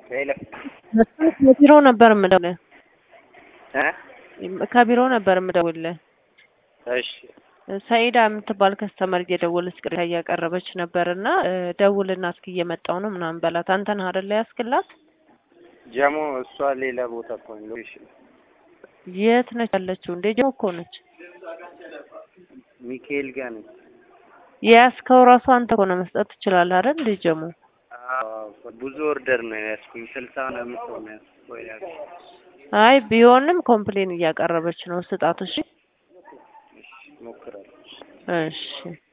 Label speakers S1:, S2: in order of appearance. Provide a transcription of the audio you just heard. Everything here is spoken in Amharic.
S1: ሄሎ
S2: ከቢሮ ነበር የምደውልህ
S1: እ
S2: ከቢሮ ነበር የምደውልህ።
S1: እሺ
S2: ሰኢዳ የምትባል ከስተመር እየደወለች ቅሬታ እያቀረበች ነበር እና ደውልና እስኪ እየመጣው ነው ምናምን በላት። አንተ ነህ አይደለ ያስክላት?
S1: ጀሞ እሷ ሌላ ቦታ እኮ ነው ሎኬሽን
S2: የት ነች ያለችው? እንዴ ጀሞ እኮ ነች
S1: ሚካኤል ጋር ነች።
S2: የያዝከው ራሱ አንተ እኮ ነው መስጠት ትችላለህ አይደል? እንዴ ጀሞ
S1: አዎ ብዙ ኦርደር ነው ያዝኩኝ። ስልሳ ምናምን ሰው ነው ያዝኩኝ ያዝኩኝ።
S2: አይ ቢሆንም ኮምፕሌን እያቀረበች ነው። ስጣት እሺ።
S1: እሺ እሞክራለሁ።
S2: እሺ